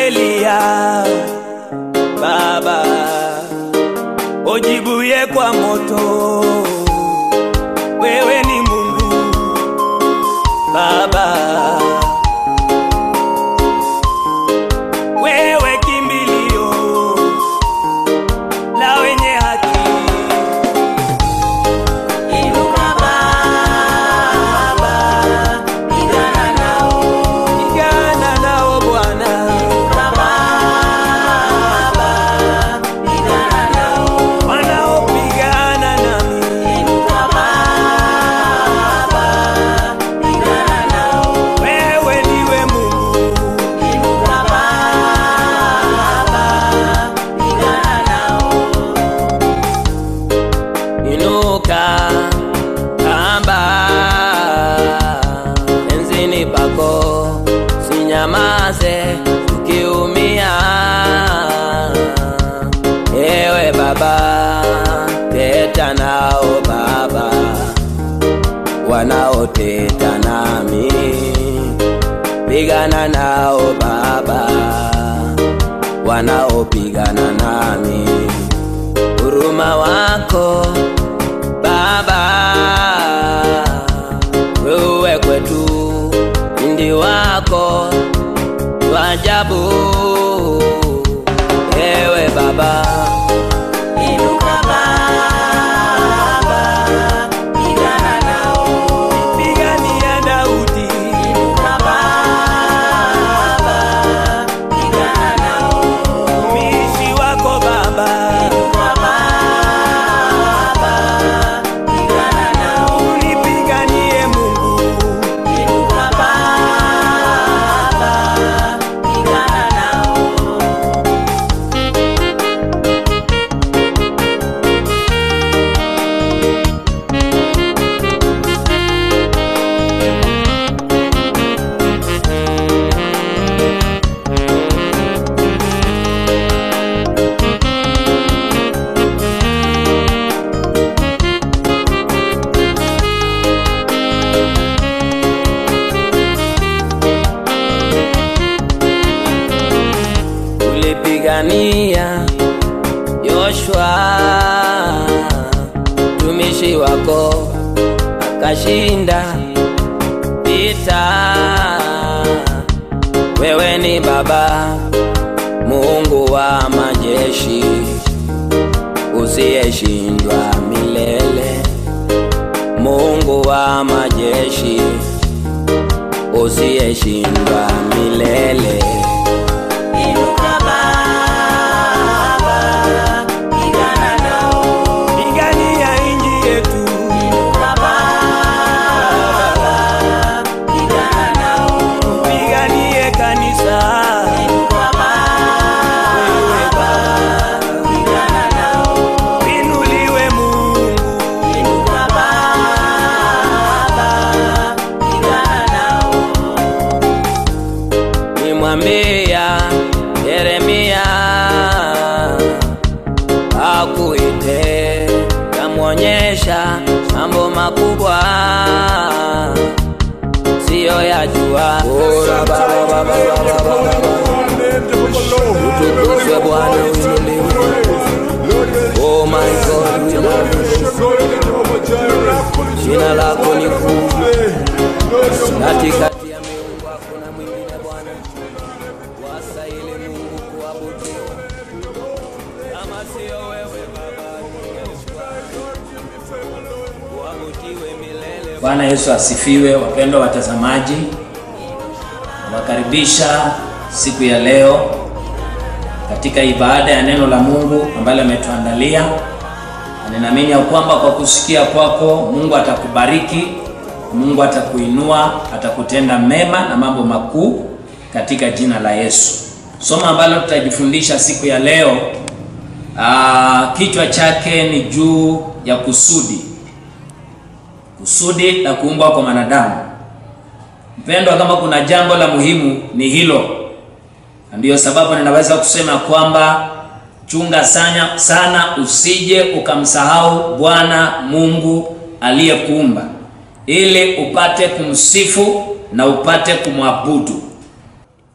Eliya, Baba ujibuye kwa moto, wewe ni Mungu Baba, wewe kimbilio la wenye haki. Inuka Baba, pigana nao. Pigana nao Bwana, Inuka Baba, pigana nao. wanaopigana nami Inuka Baba, pigana nao. wewe ndiwe Mungu, Inuka Baba, pigana nao. inuka kamba enzini pako, sinyamaze ukiumia. Ewe Baba, teta nao Baba, wanaoteta nami, pigana nao Baba, wanaopigana nami huruma wako Baba, wewe kwetu ndi wako wajabu. Ewe Baba, Inuka Baba, pigana nao. pigania Daudi, Inuka Baba, pigana nao. mtumishi wako Baba, Inuka Baba, pigana nao. unipiganie Mungu, Inuka Baba, pigana nao. ulipigania Yoshua mtumishi wako akashinda vita. Wewe ni Baba Mungu wa majeshi usiyeshindwa milele, Mungu wa majeshi usiyeshindwa milele. Inuka Baba, pigana nao. Pigania inji yetu, Inuka Baba, pigana nao. piganie kanisa. Inuka Baba, pigana nao. Inuliwe Mungu, Inuka Baba, pigana nao. nimwambia Yeremia akuite, kamwonyesha mambo makubwa siyo yajua. Ora baba baba baba baba, utukuzwe Bwana, uinuliwe. Oh my God, we love you. Jina lako ni kuu katikati ya miungu hakuna mwingine Bwana, wastahili Mungu kuabudiwa. Kama sio wewe Baba, kuabudiwe milele. Bwana Yesu asifiwe. Wapendwa watazamaji, nawakaribisha siku ya leo katika ibada ya neno la Mungu ambalo ametuandalia, na ninaamini ya kwamba kwa kusikia kwako Mungu atakubariki, Mungu atakuinua, atakutenda mema na mambo makuu katika jina la Yesu. Somo ambalo tutajifundisha siku ya leo, aa, kichwa chake ni juu ya kusudi kusudi la kuumbwa kwa mwanadamu. Mpendwa, kama kuna jambo la muhimu ni hilo, na ndiyo sababu ninaweza kusema kwamba chunga sana, sana usije ukamsahau Bwana Mungu aliyekuumba ili upate kumsifu na upate kumwabudu.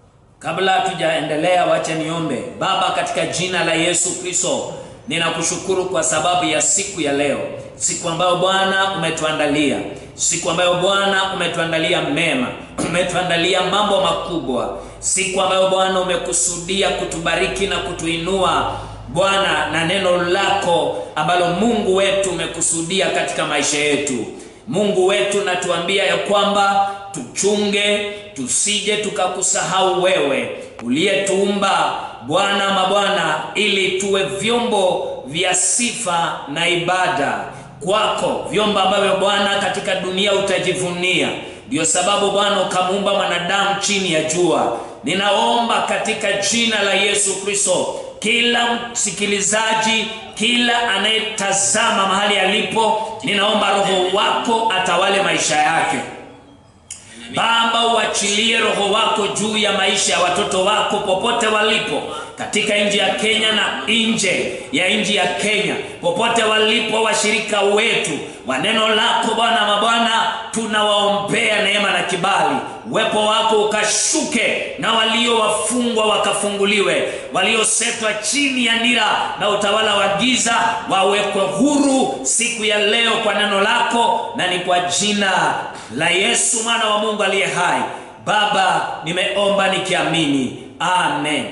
Kabla hatujaendelea, wacha niombe. Baba, katika jina la Yesu Kristo, ninakushukuru kwa sababu ya siku ya leo, siku ambayo Bwana umetuandalia, siku ambayo Bwana umetuandalia mema, umetuandalia mambo makubwa, siku ambayo Bwana umekusudia kutubariki na kutuinua Bwana na neno lako ambalo Mungu wetu umekusudia katika maisha yetu. Mungu wetu natuambia ya kwamba tuchunge tusije tukakusahau wewe uliyetuumba Bwana mabwana, ili tuwe vyombo vya sifa na ibada kwako, vyombo ambavyo Bwana katika dunia utajivunia. Ndiyo sababu Bwana ukamuumba mwanadamu chini ya jua. Ninaomba katika jina la Yesu Kristo, kila msikilizaji, kila anayetazama mahali alipo, ninaomba Roho wako atawale maisha yake. Baba, uachilie Roho wako juu ya maisha ya watoto wako popote walipo katika nchi ya Kenya na nje ya nchi ya Kenya, popote walipo washirika wetu wa neno lako Bwana mabwana, tunawaombea neema na kibali, uwepo wako ukashuke, na walio wafungwa wakafunguliwe, waliosetwa chini ya nira na utawala wa giza wawekwe huru siku ya leo kwa neno lako, na ni kwa jina la Yesu mwana wa Mungu aliye hai. Baba, nimeomba nikiamini, amen.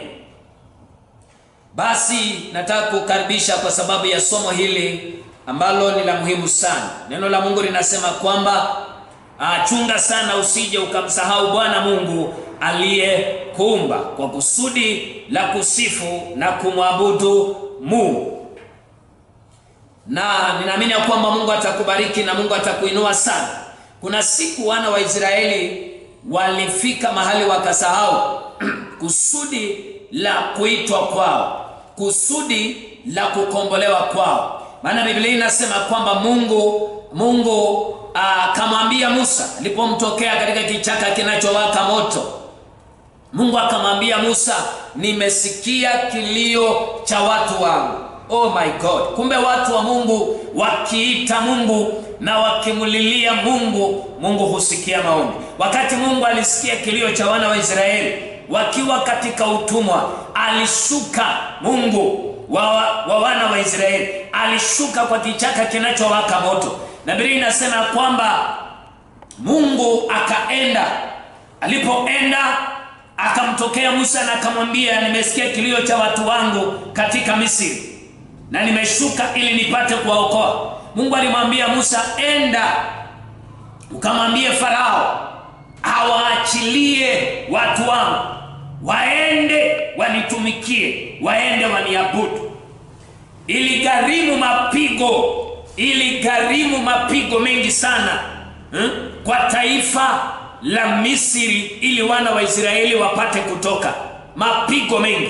Basi nataka kukaribisha kwa sababu ya somo hili ambalo ni la muhimu sana. Neno la Mungu linasema kwamba ah, chunga sana usije ukamsahau Bwana Mungu aliyekuumba kwa kusudi la kusifu na kumwabudu Mungu. Na ninaamini ya kwamba Mungu atakubariki na Mungu atakuinua sana. Kuna siku wana wa Israeli walifika mahali wakasahau kusudi la kuitwa kwao, kusudi la kukombolewa kwao. Maana Biblia inasema kwamba Mungu Mungu akamwambia Musa alipomtokea katika kichaka kinachowaka moto. Mungu akamwambia Musa, nimesikia kilio cha watu wangu. Oh my God! Kumbe watu wa Mungu wakiita Mungu na wakimlilia Mungu, Mungu husikia maombi. Wakati Mungu alisikia kilio cha wana wa Israeli wakiwa katika utumwa, alishuka Mungu wa, wa wana wa Israeli, alishuka kwa kichaka kinachowaka moto, na Biblia inasema kwamba Mungu akaenda. Alipoenda akamtokea Musa na akamwambia, nimesikia kilio cha watu wangu katika Misri na nimeshuka ili nipate kuwaokoa. Mungu alimwambia Musa, enda ukamwambie Farao awaachilie watu wangu waende wanitumikie, waende waniabudu. Iligharimu mapigo, iligharimu mapigo mengi sana hmm? kwa taifa la Misri ili wana wa Israeli wapate kutoka, mapigo mengi.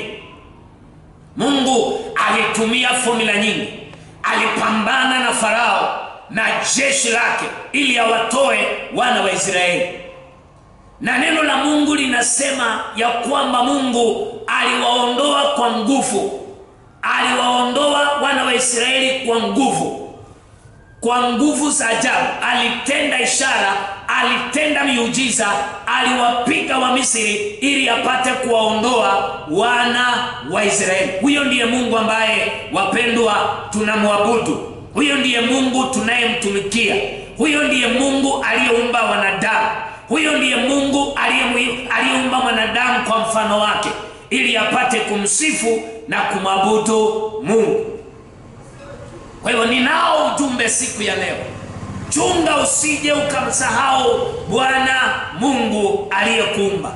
Mungu alitumia fomula nyingi, alipambana na Farao na jeshi lake ili awatoe wana wa Israeli na neno la Mungu linasema ya kwamba Mungu aliwaondoa kwa nguvu, aliwaondoa wana wa Israeli kwa nguvu, kwa nguvu za ajabu. Alitenda ishara, alitenda miujiza, aliwapiga wa Misri ili apate kuwaondoa wana wa Israeli. Huyo ndiye Mungu ambaye wapendwa, tunamwabudu. Huyo ndiye Mungu tunayemtumikia. Huyo ndiye Mungu aliyeumba wanadamu. Huyo ndiye Mungu aliyeumba mwanadamu kwa mfano wake ili apate kumsifu na kumwabudu Mungu. Kwa hivyo ninao ujumbe siku ya leo. Chunga usije ukamsahau Bwana Mungu aliyekuumba.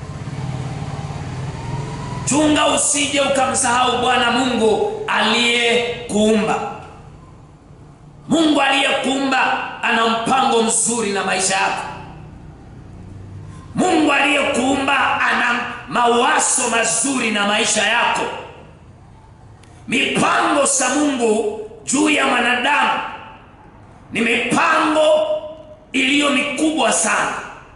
Chunga usije ukamsahau Bwana Mungu aliyekuumba. Mungu aliyekuumba ana mpango mzuri na maisha yako. Mungu aliyekuumba ana mawazo mazuri na maisha yako. Mipango za Mungu juu ya mwanadamu ni mipango iliyo mikubwa sana.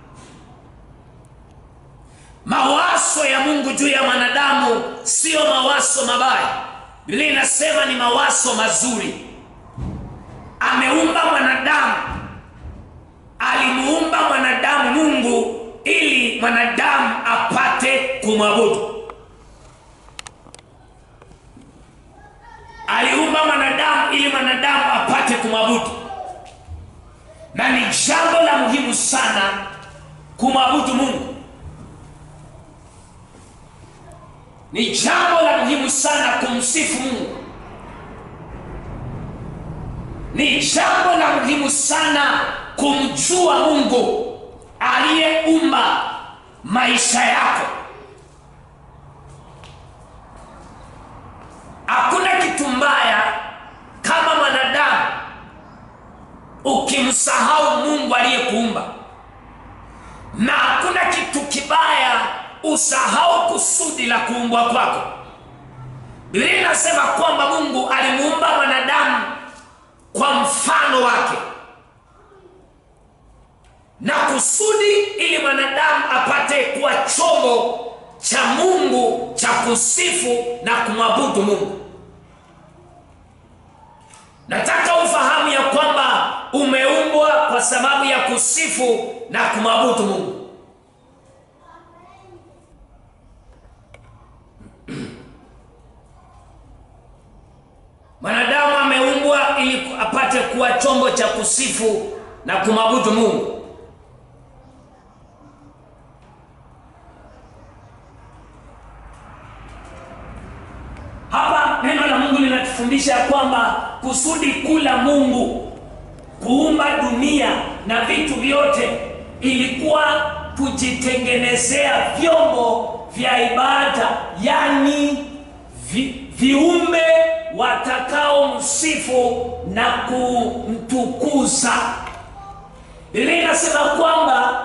Mawazo ya Mungu juu ya mwanadamu sio mawazo mabaya. Biblia inasema ni mawazo mazuri. Ameumba mwanadamu, alimuumba mwanadamu Mungu ili mwanadamu apate kumwabudu. Aliumba mwanadamu ili mwanadamu apate kumwabudu, na ni jambo la muhimu sana kumwabudu Mungu. Ni jambo la muhimu sana kumsifu Mungu. Ni jambo la muhimu sana kumjua Mungu aliyeumba maisha yako. Hakuna kitu mbaya kama mwanadamu ukimsahau Mungu aliyekuumba, na hakuna kitu kibaya usahau kusudi la kuumbwa kwako. Biblia inasema kwamba Mungu alimuumba mwanadamu kwa mfano wake na kusudi ili mwanadamu apate kuwa chombo cha Mungu cha kusifu na kumwabudu Mungu. Nataka ufahamu ya kwamba umeumbwa kwa sababu ya kusifu na kumwabudu Mungu. Mwanadamu ameumbwa ili apate kuwa chombo cha kusifu na kumwabudu Mungu. Hapa neno la Mungu linatufundisha kwamba kusudi kuu la Mungu kuumba dunia na vitu vyote ilikuwa kujitengenezea vyombo vya ibada, yani vi, viumbe watakaomsifu na kumtukuza. Biblia inasema kwamba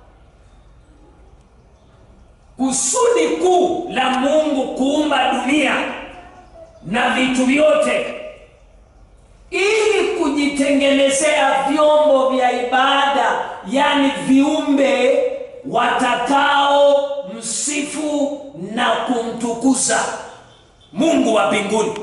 kusudi kuu la Mungu kuumba dunia na vitu vyote ili kujitengenezea vyombo vya ibada, yani viumbe watakao msifu na kumtukuza Mungu wa mbinguni.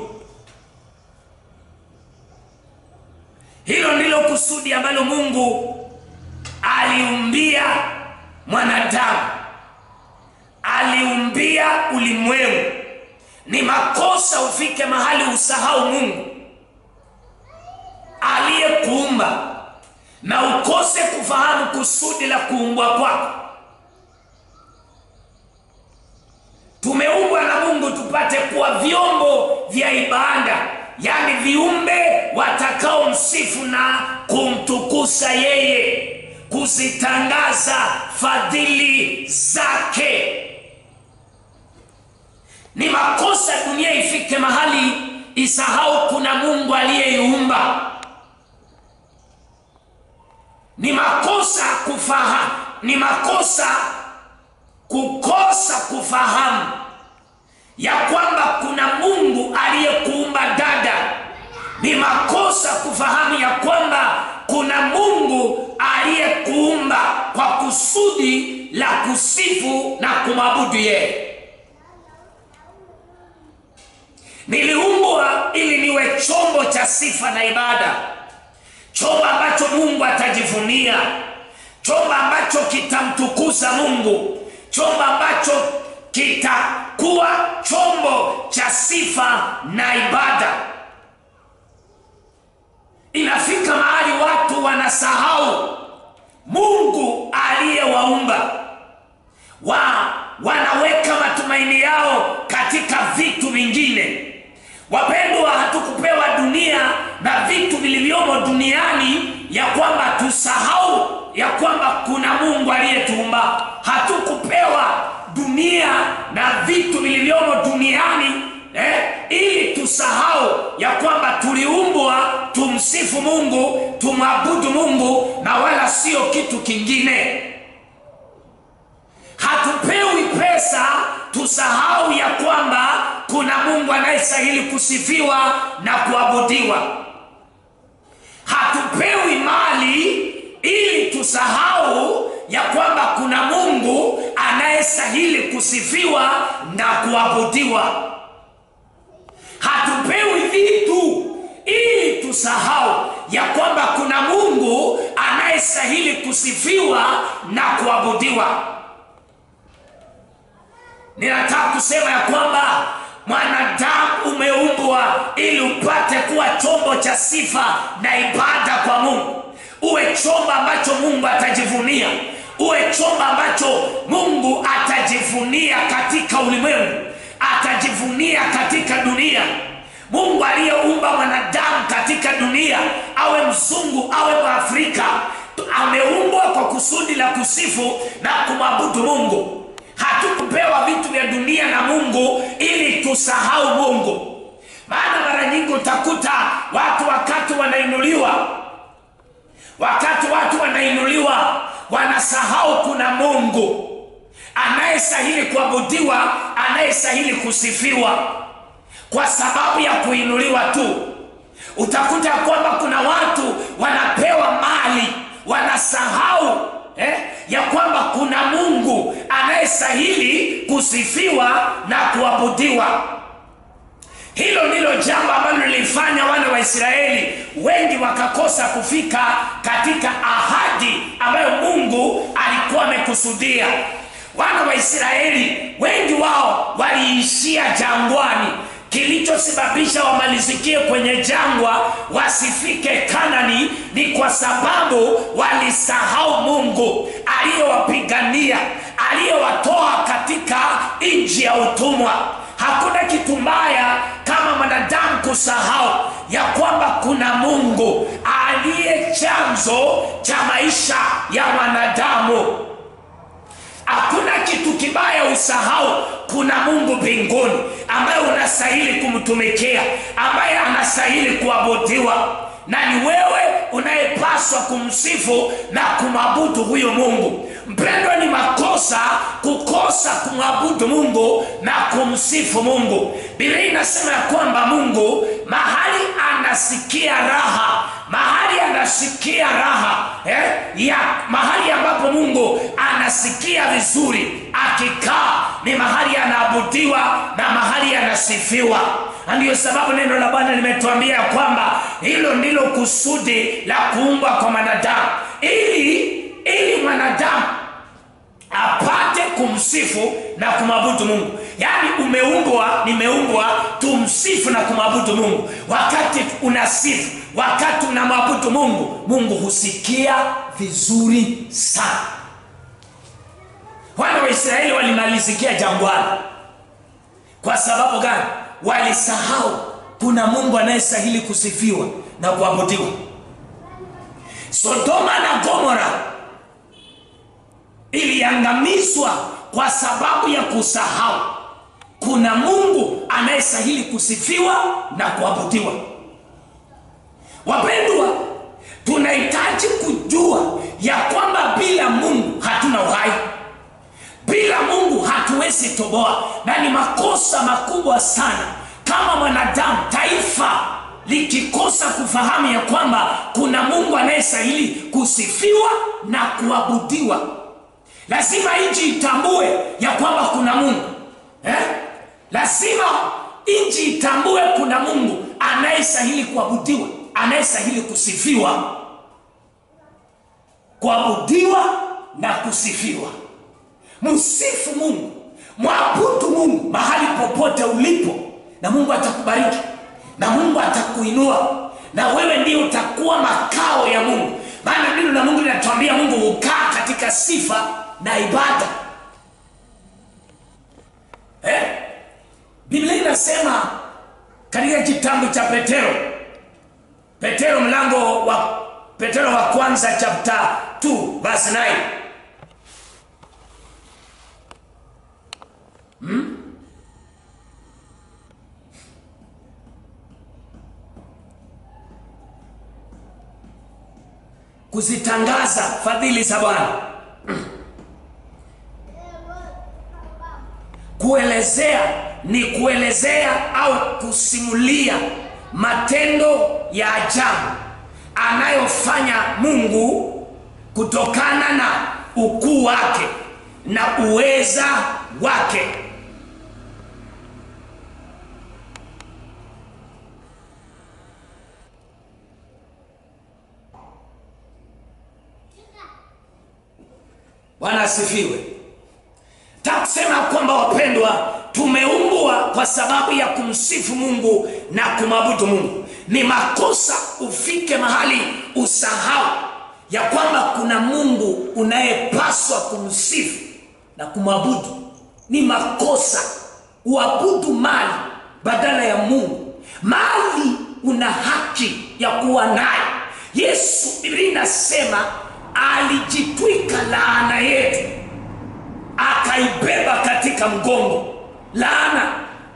Hilo ndilo kusudi ambalo Mungu aliumbia mwanadamu, aliumbia ulimwengu. Ni makosa ufike mahali usahau Mungu aliyekuumba na ukose kufahamu kusudi la kuumbwa kwako. Tumeumbwa na Mungu tupate kuwa vyombo vya ibada, yaani viumbe watakao msifu na kumtukuza yeye, kuzitangaza fadhili zake. Ni makosa dunia ifike mahali isahau kuna Mungu aliyeiumba. Ni makosa kufahamu, ni makosa kukosa kufahamu ya kwamba kuna Mungu aliyekuumba dada. Ni makosa kufahamu ya kwamba kuna Mungu aliyekuumba kwa kusudi la kusifu na kumwabudu yeye. Niliumbwa ili niwe chombo cha sifa na ibada, chombo ambacho Mungu atajivunia, chombo ambacho kitamtukuza Mungu, chombo ambacho kitakuwa chombo cha sifa na ibada. Inafika mahali watu wanasahau Mungu aliyewaumba wa wanaweka matumaini yao katika vitu vingine. Wapendwa, hatukupewa dunia na vitu vilivyomo duniani ya kwamba tusahau ya kwamba kuna Mungu aliyetuumba. Hatukupewa dunia na vitu vilivyomo duniani eh, ili tusahau ya kwamba tuliumbwa tumsifu Mungu, tumwabudu Mungu na wala sio kitu kingine. Hatupewi pesa tusahau ya kwamba kuna Mungu anayestahili kusifiwa na kuabudiwa. Hatupewi mali ili tusahau ya kwamba kuna Mungu anayestahili kusifiwa na kuabudiwa. Hatupewi vitu ili tusahau ya kwamba kuna Mungu anayestahili kusifiwa na kuabudiwa. ninataka kusema ya kwamba mwanadamu umeumbwa ili upate kuwa chombo cha sifa na ibada kwa mungu uwe chombo ambacho mungu atajivunia uwe chombo ambacho mungu atajivunia katika ulimwengu atajivunia katika dunia mungu aliyeumba mwanadamu katika dunia awe mzungu awe mwafrika ameumbwa kwa kusudi la kusifu na kumwabudu mungu hatukupewa vitu vya dunia na mungu ili tusahau mungu maana mara nyingi utakuta watu wakati wanainuliwa wakati watu wanainuliwa wanasahau kuna mungu anayestahili kuabudiwa anayestahili kusifiwa kwa sababu ya kuinuliwa tu utakuta kwamba kuna watu wanapewa mali wanasahau eh, ya kwamba kuna mungu anayestahili kusifiwa na kuabudiwa hilo ndilo jambo ambalo lilifanya wana wa israeli wengi wakakosa kufika katika ahadi ambayo mungu alikuwa amekusudia wana wa israeli wengi wao waliishia jangwani kilichosababisha wamalizikie kwenye jangwa wasifike kanani ni kwa sababu walisahau mungu aliyowapigania aliyewatoa katika nchi ya utumwa hakuna kitu mbaya kama mwanadamu kusahau ya kwamba kuna mungu aliye chanzo cha maisha ya mwanadamu hakuna kitu kibaya usahau kuna mungu mbinguni ambaye unastahili kumtumikia ambaye anastahili kuabudiwa na ni wewe unayepaswa kumsifu na kumwabudu huyo mungu mpendwa ni makosa kukosa kumwabudu mungu na kumsifu mungu biblia inasema ya kwamba mungu mahali anasikia raha mahali anasikia raha eh, ya mahali ambapo mungu anasikia vizuri akikaa ni mahali anaabudiwa na mahali anasifiwa na ndiyo sababu neno la bwana limetuambia ya kwamba hilo ndilo kusudi la kuumbwa kwa mwanadamu ili ili mwanadamu apate kumsifu na kumwabudu mungu yaani umeumbwa nimeumbwa tumsifu na kumwabudu mungu wakati unasifu wakati unamwabudu mungu mungu husikia vizuri sana wana wa israeli walimalizikia jangwani kwa sababu gani walisahau kuna mungu anayestahili kusifiwa na kuabudiwa sodoma na gomora iliangamizwa kwa sababu ya kusahau kuna mungu anayestahili kusifiwa na kuabudiwa wapendwa tunahitaji kujua ya kwamba bila mungu hatuna uhai bila mungu hatuwezi toboa na ni makosa makubwa sana kama mwanadamu taifa likikosa kufahamu ya kwamba kuna mungu anayestahili kusifiwa na kuabudiwa lazima nchi itambue ya kwamba kuna mungu eh? lazima nchi itambue kuna mungu anayestahili kuabudiwa anayestahili kusifiwa kuabudiwa na kusifiwa msifu mungu mwabudu mungu mahali popote ulipo na mungu atakubariki na mungu atakuinua na wewe ndiye utakuwa makao ya mungu maana neno la mungu linatuambia mungu hukaa katika sifa na ibada eh? biblia inasema katika kitabu cha petero petero mlango wa petero wa kwanza chapta 2 verse 9 kuzitangaza fadhili za bwana kuelezea ni kuelezea au kusimulia matendo ya ajabu anayofanya mungu kutokana na ukuu wake na uweza wake bwana asifiwe ta kusema kwamba wapendwa, tumeumbwa kwa sababu ya kumsifu Mungu na kumwabudu Mungu. Ni makosa ufike mahali usahau ya kwamba kuna Mungu unayepaswa kumsifu na kumwabudu. Ni makosa uabudu mali badala ya Mungu. Mali una haki ya kuwa nayo. Yesu, Biblia inasema alijitwika laana yetu akaibeba katika mgongo. Laana,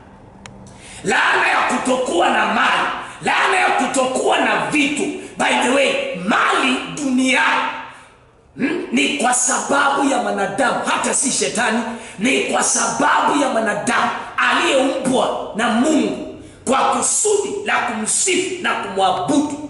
laana ya kutokuwa na mali, laana ya kutokuwa na vitu. By the way, mali duniani hmm, ni kwa sababu ya mwanadamu, hata si shetani, ni kwa sababu ya mwanadamu aliyeumbwa na Mungu kwa kusudi la kumsifu na kumwabudu.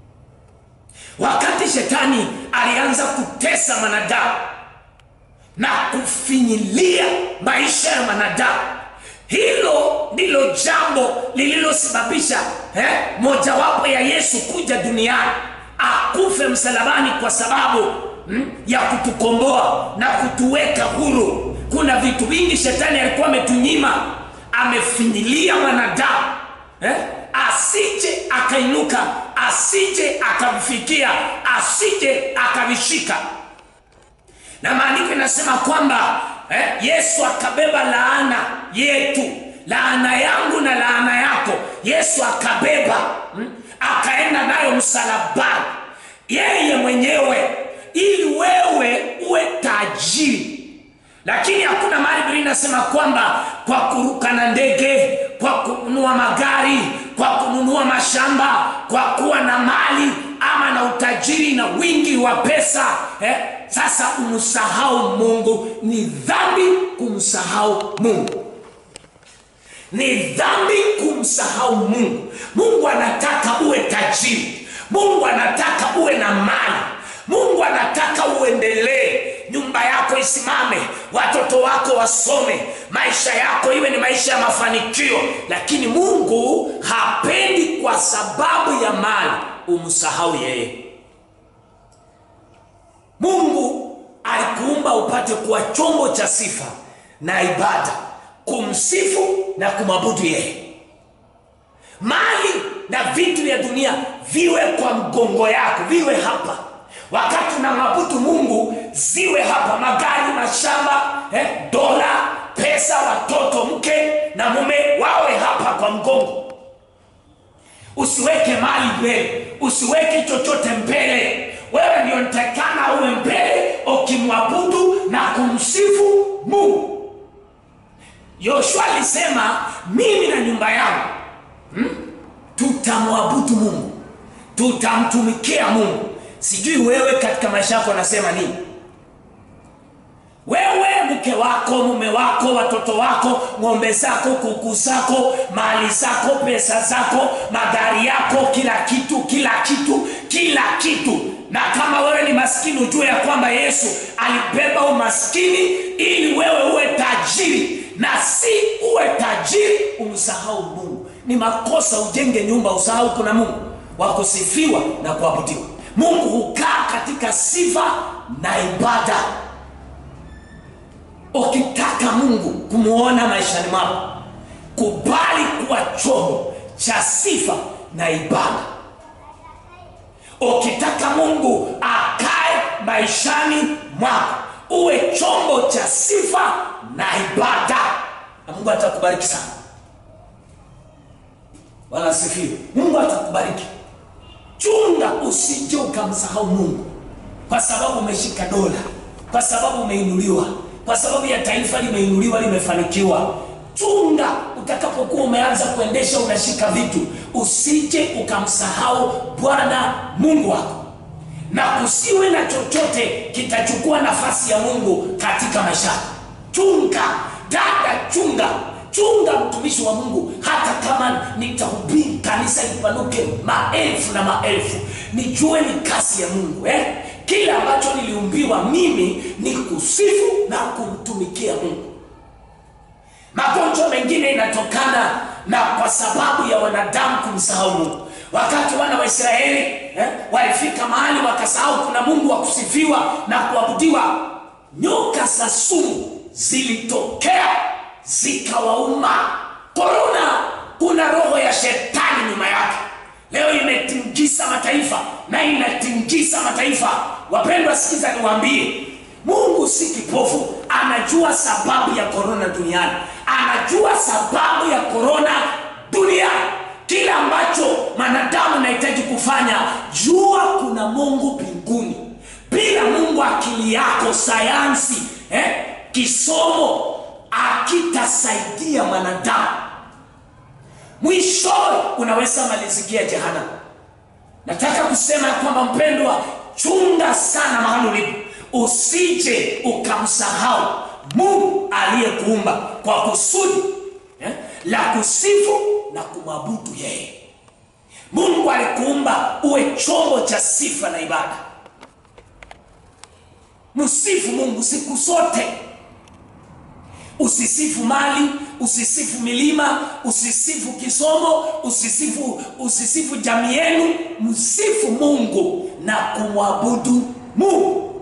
Wakati shetani alianza kutesa mwanadamu na kufinyilia maisha ya mwanadamu, hilo ndilo jambo lililosababisha eh, mojawapo ya Yesu kuja duniani akufe msalabani kwa sababu mm, ya kutukomboa na kutuweka huru. Kuna vitu vingi shetani alikuwa ametunyima, amefinyilia mwanadamu eh, asije akainuka, asije akavifikia, asije akavishika na maandiko inasema kwamba eh, Yesu akabeba laana yetu, laana yangu na laana yako. Yesu akabeba hmm, akaenda nayo msalabani yeye mwenyewe, ili wewe uwe tajiri. Lakini hakuna mahali Biblia inasema kwamba kwa kuruka na ndege, kwa kununua magari, kwa kununua mashamba, kwa kuwa na mali ama na utajiri na wingi wa pesa eh, sasa umsahau Mungu. Ni dhambi kumsahau Mungu, ni dhambi kumsahau Mungu. Mungu anataka uwe tajiri, Mungu anataka uwe na mali, Mungu anataka uendelee, nyumba yako isimame, watoto wako wasome, maisha yako iwe ni maisha ya mafanikio. Lakini Mungu hapendi kwa sababu ya mali umsahau yeye. Mungu alikuumba upate kuwa chombo cha sifa na ibada, kumsifu na kumwabudu yeye. Mali na vitu vya dunia viwe kwa mgongo yako, viwe hapa wakati unamwabudu Mungu, ziwe hapa, magari, mashamba, eh, dola, pesa, watoto, mke na mume wawe hapa kwa mgongo. Usiweke mali mbele, usiweke chochote mbele. Wewe ndio nitakana uwe mbele ukimwabudu na kumsifu Mungu. Yoshua alisema mimi na nyumba yangu hmm, tutamwabudu Mungu, tutamtumikia Mungu. Sijui wewe katika maisha yako anasema nini? Wewe, mke wako, mume wako, watoto wako, ng'ombe zako, kuku zako, mali zako, pesa zako, magari yako, kila kitu, kila kitu, kila kitu. Na kama wewe ni maskini, ujue ya kwamba Yesu alibeba umaskini ili wewe uwe tajiri, na si uwe tajiri umsahau Mungu. Ni makosa ujenge nyumba usahau kuna Mungu wa kusifiwa na kuabudiwa. Mungu hukaa katika sifa na ibada. Ukitaka Mungu kumwona maishani mwako, kubali kuwa chombo cha sifa na ibada. Ukitaka Mungu akae maishani mwako, uwe chombo cha sifa na ibada, na Mungu atakubariki sana. Bwana asifiwe. Mungu atakubariki. Chunga usije ukamsahau Mungu kwa sababu umeshika dola, kwa sababu umeinuliwa, kwa sababu ya taifa limeinuliwa, limefanikiwa. Chunga utakapokuwa umeanza kuendesha, unashika vitu, usije ukamsahau Bwana Mungu wako, na kusiwe na chochote kitachukua nafasi ya Mungu katika maisha. Chunga dada, chunga chunga mtumishi wa Mungu, hata kama nitahubiri kanisa lipanuke maelfu na maelfu, nijue ni kasi ya Mungu eh? Kile ambacho niliumbiwa mimi ni kusifu na kumtumikia Mungu. Magonjwa mengine inatokana na kwa sababu ya wanadamu kumsahau Mungu. Wakati wana wa Israeli eh, walifika mahali wakasahau kuna Mungu wa kusifiwa na kuabudiwa, nyoka za sumu zilitokea zikawauma. Korona, kuna roho ya shetani nyuma yake. Leo imetingisa mataifa na inatingisa mataifa. Wapendwa, sikiza niwaambie, Mungu si kipofu, anajua sababu ya korona duniani, anajua sababu ya korona duniani. Kile ambacho mwanadamu anahitaji kufanya, jua kuna Mungu mbinguni. Bila Mungu, akili yako, sayansi, eh, kisomo akitasaidia mwanadamu, mwishowe unaweza malizikia jehanamu. Nataka kusema ya kwamba mpendwa, chunga sana mahali ulipo, usije ukamsahau Mungu aliyekuumba kwa kusudi eh, la kusifu na kumwabudu yeye. Mungu alikuumba uwe chombo cha sifa na ibada. Msifu Mungu siku zote. Usisifu mali, usisifu milima, usisifu kisomo, usisifu usisifu jamii yenu. Msifu Mungu na kumwabudu Mungu,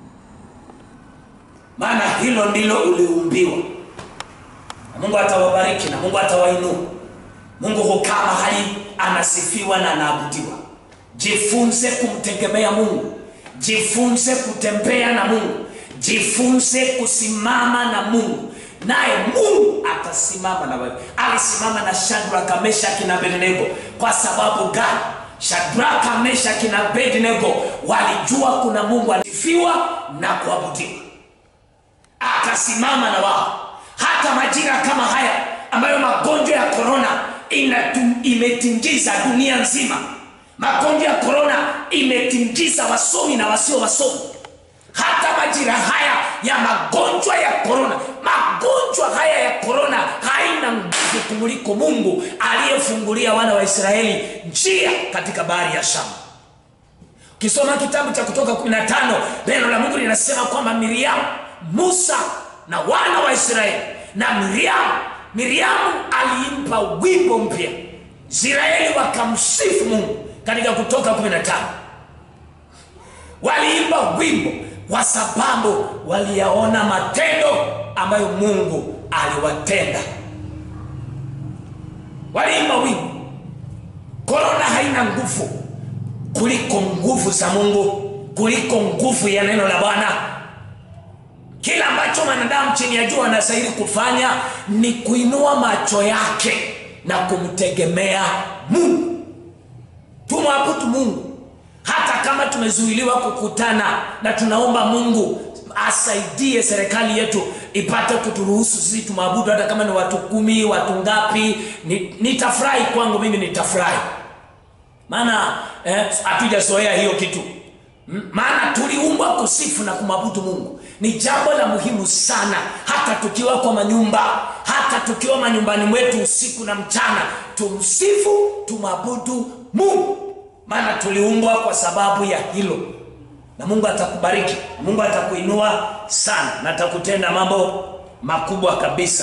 maana hilo ndilo uliumbiwa. Na Mungu atawabariki na Mungu atawainua. Mungu hukaa mahali anasifiwa na anaabudiwa. Jifunze kumtegemea Mungu, jifunze kutembea na Mungu, jifunze kusimama na Mungu, naye Mungu atasimama na wewe. Alisimama na Shadraka, Meshaki na Abednego. Kwa sababu gani? Shadraka, Meshaki na Abednego walijua kuna Mungu alisifiwa na kuabudiwa, akasimama na wao. Hata majira kama haya ambayo magonjwa ya korona imetingiza dunia nzima, magonjwa ya korona imetingiza wasomi na wasio wasomi. Hata majira haya ya magonjwa ya korona, magonjwa haya ya korona haina nguvu kumuliko Mungu aliyefungulia wana wa Israeli njia katika bahari ya Shamu. Ukisoma kitabu cha Kutoka 15 neno la Mungu linasema kwamba Miriamu, Musa na wana wa Israeli na Miriamu, Miriamu aliimpa wimbo mpya, Israeli wakamsifu Mungu katika Kutoka 15 waliimba wimbo kwa sababu waliyaona matendo ambayo Mungu aliwatenda. Waliimba wimbo. Korona haina nguvu kuliko nguvu za Mungu, kuliko nguvu ya neno la Bwana. Kila ambacho mwanadamu chini ya jua anastahili kufanya ni kuinua macho yake na kumtegemea Mungu. Tumwabudu Mungu hata kama tumezuiliwa kukutana, na tunaomba Mungu asaidie serikali yetu ipate kuturuhusu sisi tumwabudu, hata kama ni watu kumi, watu ngapi. Nitafurahi kwangu mimi, nitafurahi maana hatujazoea eh, hiyo kitu maana tuliumbwa kusifu na kumwabudu Mungu. Ni jambo la muhimu sana, hata tukiwa kwa manyumba, hata tukiwa manyumbani mwetu usiku na mchana, tumsifu tumwabudu Mungu, maana tuliumbwa kwa sababu ya hilo. Na Mungu atakubariki, Mungu atakuinua sana na atakutenda mambo makubwa kabisa.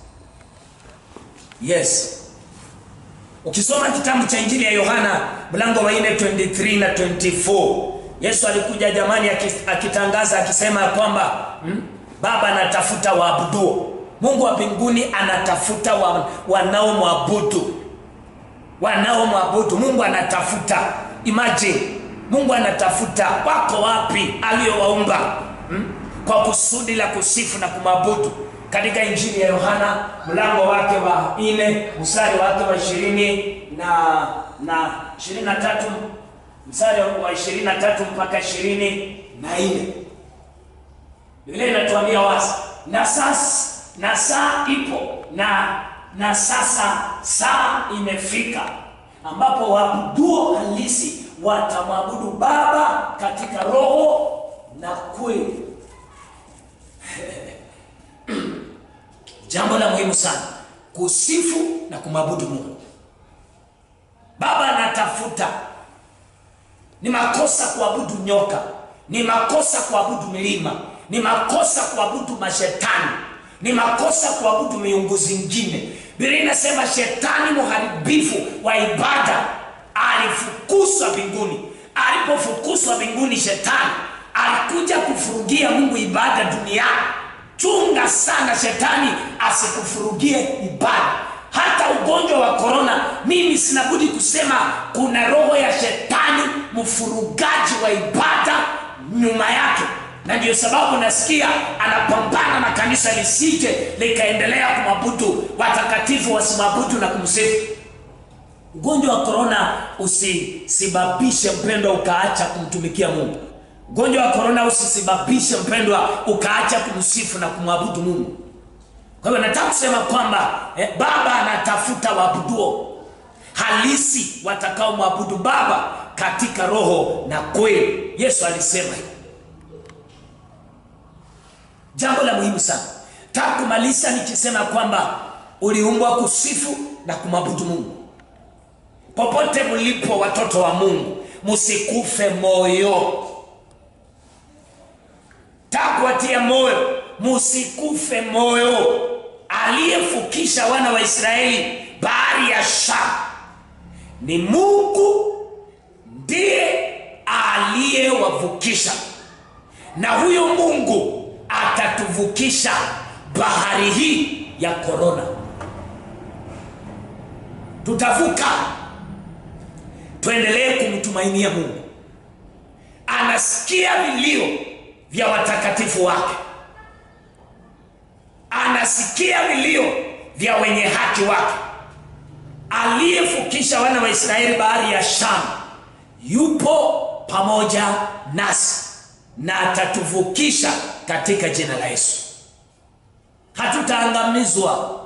Yes. Ukisoma kitabu cha Injili ya Yohana mlango wa 4 23 na 24, Yesu alikuja jamani, akitangaza akisema kwamba hmm, Baba anatafuta waabuduo. Mungu wa mbinguni anatafuta wa, wanaomwabudu wanaomwabudu. Mungu anatafuta, imagine, Mungu anatafuta. Wako wapi aliowaumba hmm, kwa kusudi la kusifu na kumwabudu katika Injili ya Yohana mlango wake wa nne mstari wake wa ishirini na na ishirini na tatu mstari wa ishirini na tatu mpaka ishirini na nne Biblia inatuambia wazi, na sasa na saa ipo na na sasa saa imefika ambapo waabuduo halisi watamwabudu Baba katika roho na kweli. Jambo la muhimu sana kusifu na kumwabudu Mungu. Baba anatafuta. Ni makosa kuabudu nyoka, ni makosa kuabudu milima, ni makosa kuabudu mashetani, ni makosa kuabudu miungu zingine. Biblia inasema shetani mharibifu wa ibada alifukuzwa mbinguni. Alipofukuzwa mbinguni, shetani alikuja kufurugia Mungu ibada duniani chunga sana shetani asikufurugie ibada hata ugonjwa wa korona mimi sinabudi kusema kuna roho ya shetani mfurugaji wa ibada nyuma yake na ndio sababu nasikia anapambana na kanisa lisije likaendelea kumwabudu watakatifu wasimwabudu na kumsifu ugonjwa wa korona usisababishe mpendwa ukaacha kumtumikia mungu ugonjwa wa korona usisababishe mpendwa ukaacha kumsifu na kumwabudu mungu kwa hivyo nataka kusema kwamba eh, baba anatafuta waabuduo halisi watakaomwabudu baba katika roho na kweli yesu alisema hivyo jambo la muhimu sana taka kumalisha nikisema kwamba uliumbwa kusifu na kumwabudu mungu popote mlipo watoto wa mungu msikufe moyo takuwatia moyo musikufe moyo aliyefukisha wana wa israeli bahari ya sham ni mungu ndiye aliyewavukisha na huyo mungu atatuvukisha bahari hii ya korona tutavuka tuendelee kumtumainia mungu anasikia vilio vya watakatifu wake anasikia vilio vya wenye haki wake aliyefukisha wana wa israeli bahari ya sham yupo pamoja nasi na atatuvukisha katika jina la yesu hatutaangamizwa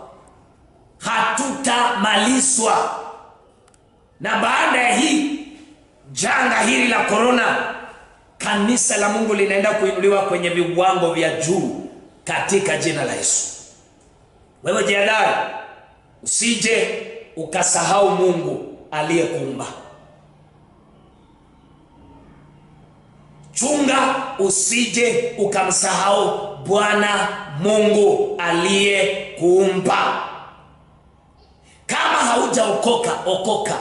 hatutamalizwa na baada ya hii janga hili la korona kanisa la mungu linaenda kuinuliwa kwenye viwango vya juu katika jina la yesu wewe jiadari usije ukasahau mungu aliyekuumba chunga usije ukamsahau bwana mungu aliyekuumba kama haujaokoka okoka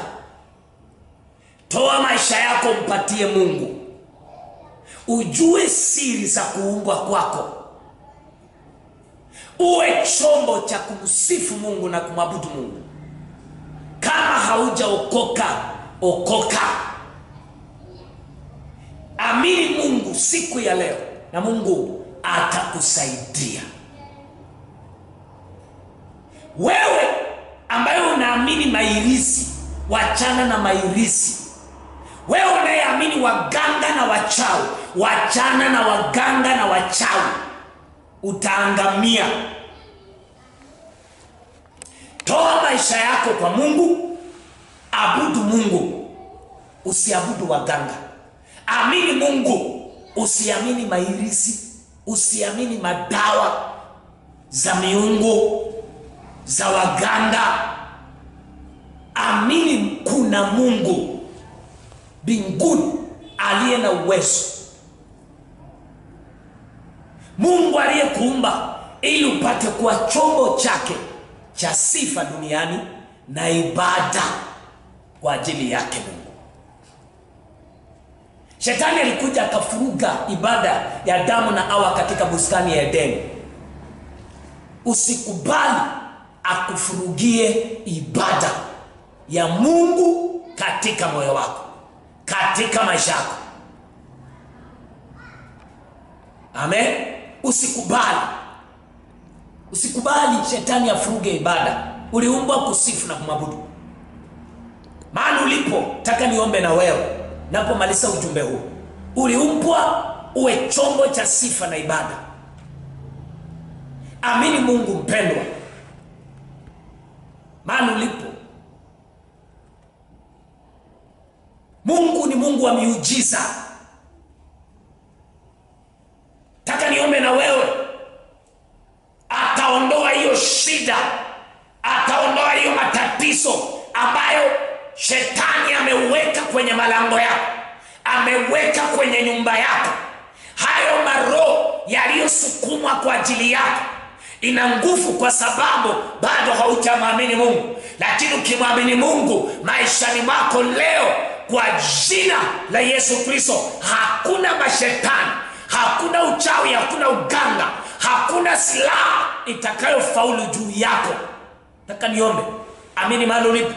toa maisha yako mpatie mungu ujue siri za kuumbwa kwako uwe chombo cha kumsifu mungu na kumwabudu mungu kama haujaokoka okoka amini mungu siku ya leo na mungu atakusaidia wewe ambaye unaamini mairisi wachana na mairisi wewe unayeamini waganga na wachawi wachana na waganga na wachawi utaangamia toa maisha yako kwa mungu abudu mungu usiabudu waganga amini mungu usiamini mairisi usiamini madawa za miungu za waganga amini kuna mungu mbinguni aliye na uwezo mungu aliyekuumba ili upate kuwa chombo chake cha sifa duniani na ibada kwa ajili yake mungu shetani alikuja akafuruga ibada ya damu na awa katika bustani ya edeni usikubali akufurugie ibada ya mungu katika moyo wako katika maisha yako amen usikubali usikubali shetani afuruge ibada uliumbwa kusifu na kumwabudu maana ulipo taka niombe na wewe napomaliza ujumbe huu uliumbwa uwe chombo cha sifa na ibada amini mungu mpendwa maana ulipo mungu ni mungu wa miujiza taka niombe na wewe ataondoa hiyo shida ataondoa hiyo matatizo ambayo shetani ameweka kwenye malango yako ameweka kwenye nyumba yako hayo maroho yaliyosukumwa kwa ajili yako ina nguvu kwa sababu bado haujamwamini mungu lakini ukimwamini mungu maishani mwako leo kwa jina la yesu kristo hakuna mashetani hakuna uchawi hakuna uganga hakuna silaha itakayofaulu juu yako nataka niombe amini mahali ulipo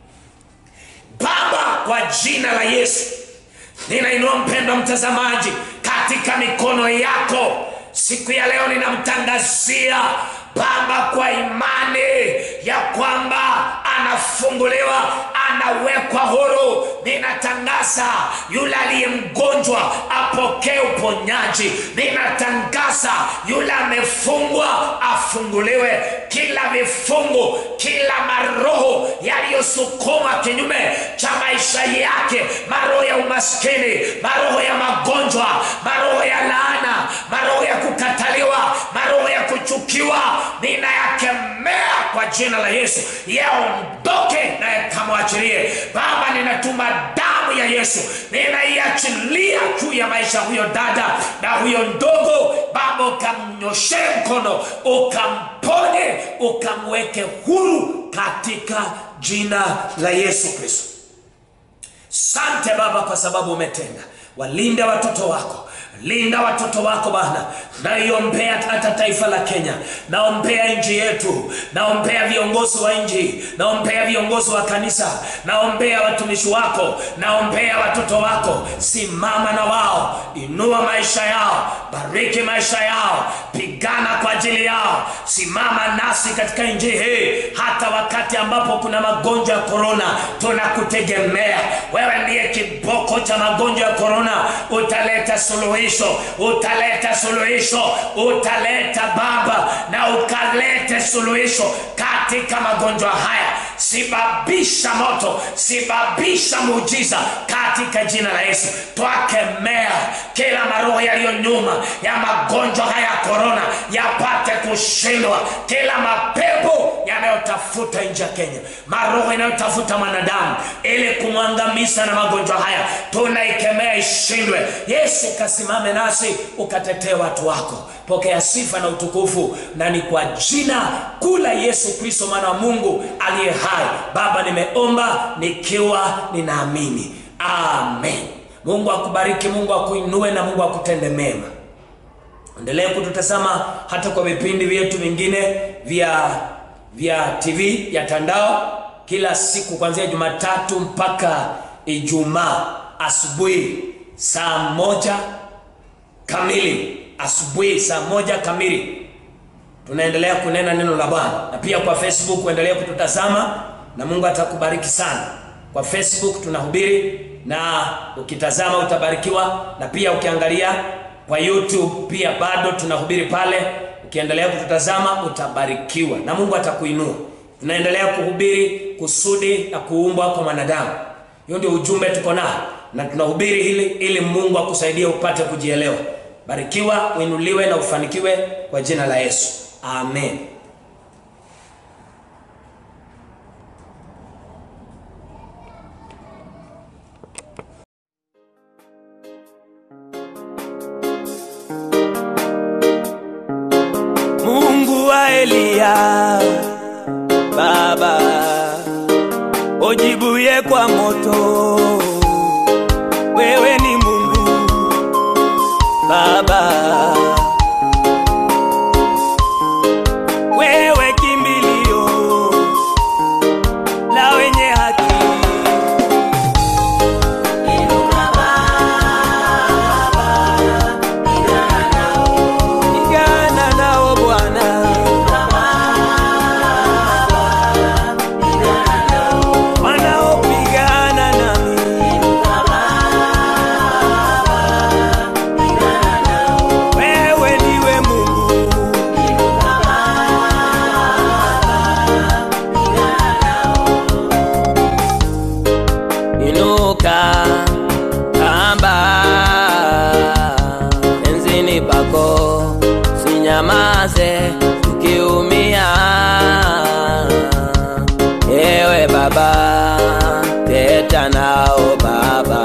baba kwa jina la yesu ninainua mpendo mtazamaji katika mikono yako siku ya leo ninamtangazia baba kwa imani ya kwamba anafunguliwa anawekwa huru ninatangaza yule aliye mgonjwa apokee uponyaji ninatangaza yule amefungwa afunguliwe kila vifungu kila maroho yaliyosukuma kinyume cha maisha yake maroho ya umaskini maroho ya magonjwa maroho ya laana maroho ya kukataliwa maroho ya kuchukiwa ninayakemea kwa jina la yesu yaondoke na yakamwachilie baba ninatuma damu ya yesu ninaiachilia juu ya maisha ya huyo dada na huyo ndogo baba ukamnyoshee mkono ukamponye ukamweke huru katika jina la yesu kristo sante baba kwa sababu umetenda walinde watoto wako linda watoto wako bwana naiombea hata taifa la kenya naombea nchi yetu naombea viongozi wa nchi naombea viongozi wa kanisa naombea watumishi wako naombea watoto wako simama na wao inua maisha yao bariki maisha yao pigana kwa ajili yao simama nasi katika nchi hii hata wakati ambapo kuna magonjwa ya korona tunakutegemea wewe ndiye kiboko cha magonjwa ya korona utaleta suluhisho utaleta suluhisho utaleta baba na ukalete suluhisho katika magonjwa haya sibabisha moto sibabisha muujiza katika jina la yesu twakemea kila maroho yaliyo nyuma ya magonjwa haya ya korona yapate kushindwa kila mapepo yanayotafuta nchi ya kenya maroho yanayotafuta mwanadamu ili kumwangamiza na magonjwa haya tunaikemea ishindwe yesu kasimame nasi ukatetee watu wako pokea sifa na utukufu na ni kwa jina kula yesu kristo mwana wa mungu aliye hai baba nimeomba nikiwa ninaamini amen mungu akubariki mungu akuinue na mungu akutende mema endelee kututazama hata kwa vipindi vyetu vingine vya vya tv ya tandao kila siku kuanzia jumatatu mpaka ijumaa asubuhi saa moja kamili asubuhi saa moja kamili tunaendelea kunena neno la bwana na pia kwa facebook uendelee kututazama na mungu atakubariki sana kwa facebook tunahubiri na ukitazama utabarikiwa na pia ukiangalia kwa youtube pia bado tunahubiri pale ukiendelea kututazama utabarikiwa na mungu atakuinua tunaendelea kuhubiri kusudi na kuumbwa kwa mwanadamu hiyo ndio ujumbe tuko nao na tunahubiri hili ili mungu akusaidie upate kujielewa barikiwa uinuliwe na ufanikiwe kwa jina la yesu amen Mungu wa Eliya, Baba ujibuye kwa moto, wewe ni Mungu Baba, wewe kimbilio la wenye haki. Inuka Baba, pigana nao. Pigana nao Bwana, Inuka Baba, pigana nao. wanaopigana nami Inuka Baba, pigana nao. wewe ndiwe Mungu Inuka Baba, pigana nao. inuka kamba enzini pako sinyamaze tukiumia ewe baba teta nao baba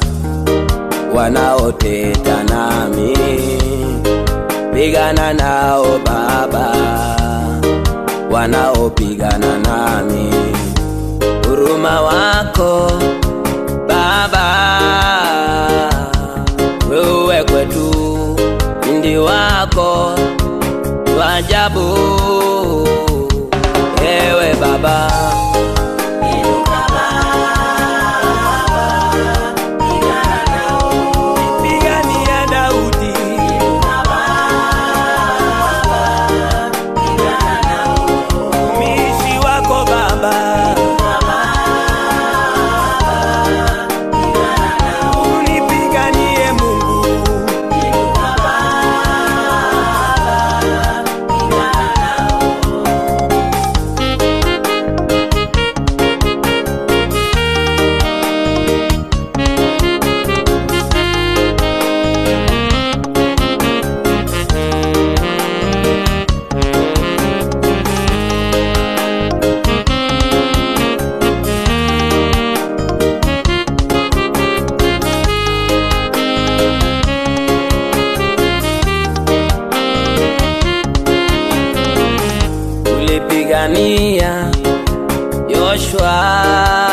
wanaoteta nami pigana nao baba wanaopigana nami huruma wako Baba, wewe kwetu ndi wako ajabu ewe Baba. Pigania Daudi, mtumishi wako Baba, unipiganie Mungu, ulipigania Yoshua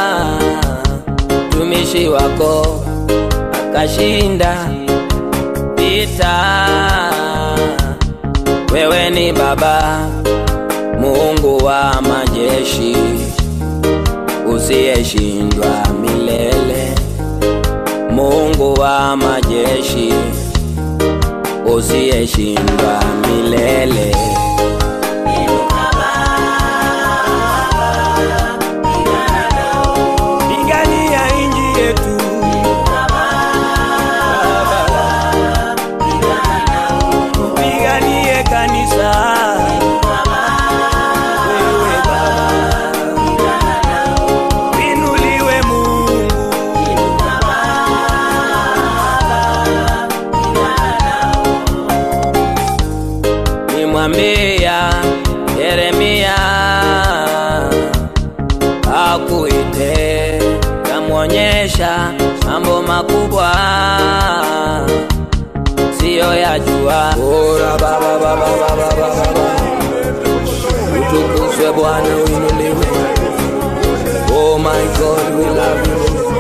mtumishi wako akashinda vita. Wewe ni Baba Mungu wa majeshi usiyeshindwa milele, Mungu wa majeshi usiyeshindwa milele. Pigania inji yetu Piganie kanisa Wewe Baba Inuliwe Mungu Nimwambia Yeremia akuite kamwonyesha mambo makubwa siyo yajua. Ora baba baba baba baba, utukuzwe Bwana, uinuliwe. Oh my God, we love you.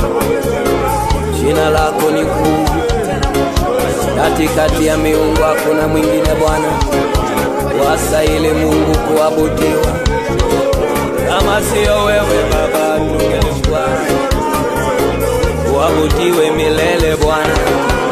Jina lako ni kuu, katikati ya miungu hakuna mwingine Bwana, wastahili Mungu kuabudiwa kama siyo wewe Baba, tungelikuwa uabudiwe milele Bwana.